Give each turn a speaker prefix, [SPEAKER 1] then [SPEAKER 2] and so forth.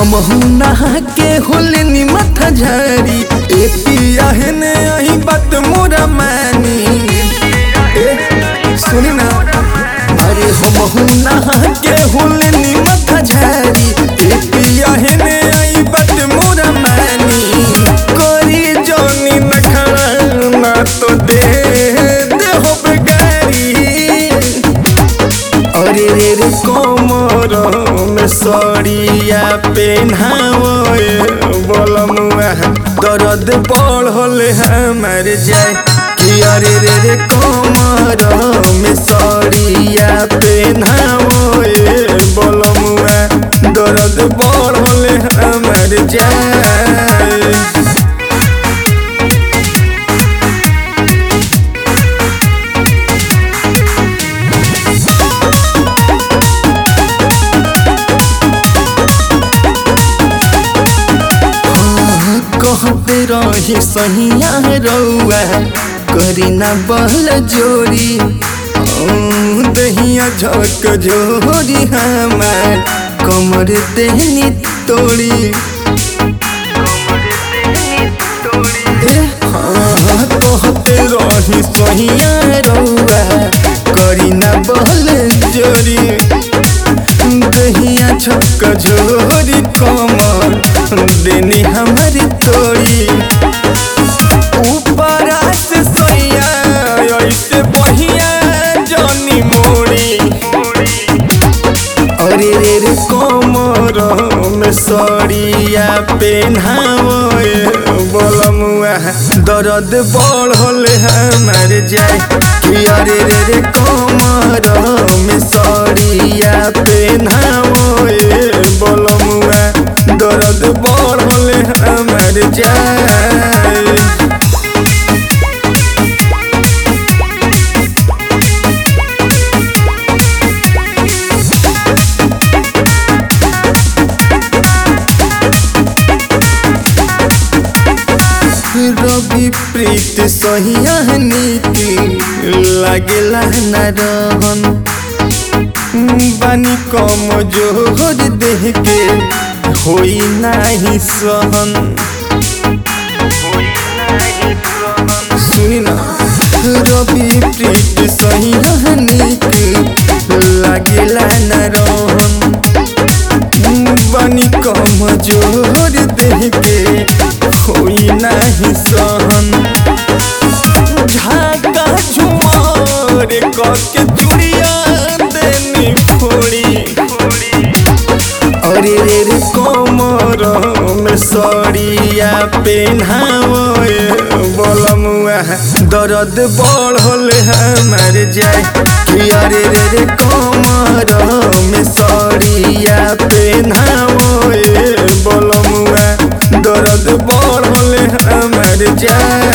[SPEAKER 1] हम नहा के होले माथा झारी ए पिया हेने आई बात मोरा मानी ए सुनी ना अरे हम नहा के होले माथा झारी ए पिया हेने आई बात मोरा मानी करी जोनी नखरा ना तो दे दे हो बेगारी अरे रे रे कोमर में सड़िया पेन्हावे बोलमुआ दर्द बढ़ल हमार जाए कि अरे रे रे कोमर में सड़िया पेन्हावे बोलमुआ दर्द बढ़ल हमार जाए कहते रही सहिया रउआ करी ना बहल जोरी ओ, दहिया झक जोरी हमार कमर देहनी तोड़ी ए, हाँ, कहते रही सहिया रउआ करी ना बहल जोरी दहिया छक झोरी कमर देनी हमारी तोड़ी ऊपरा से सोया ऐसे बहिया जनी मोड़ी अरे रे रे कमर में सड़िया पेन्हावे बोलमुआ दर्द बढ़ल हमार जाए कि अरे रे रे कमर में सड़िया पेन्हावे बोलमुआ दर्द बढ़ल हमार जाए रवि प्रीत सहिया नीति लागेला न रहन बानी कम जोहर देह के होई नाही सहन सुनी ना रवि प्रीत सहिया नीति लागेला न रहन बानी कम जोहर देह के होई नाही सहन झाका झुमार करके चुड़िया देनी फोड़ी अरे रे रे कमर में सड़िया पेन्हावे बोलमुआ दर्द बढ़ल हमार जाए कि अरे रे रे कमर में सड़िया पेन्हावे बोलमुआ दर्द बढ़ल हमार जाए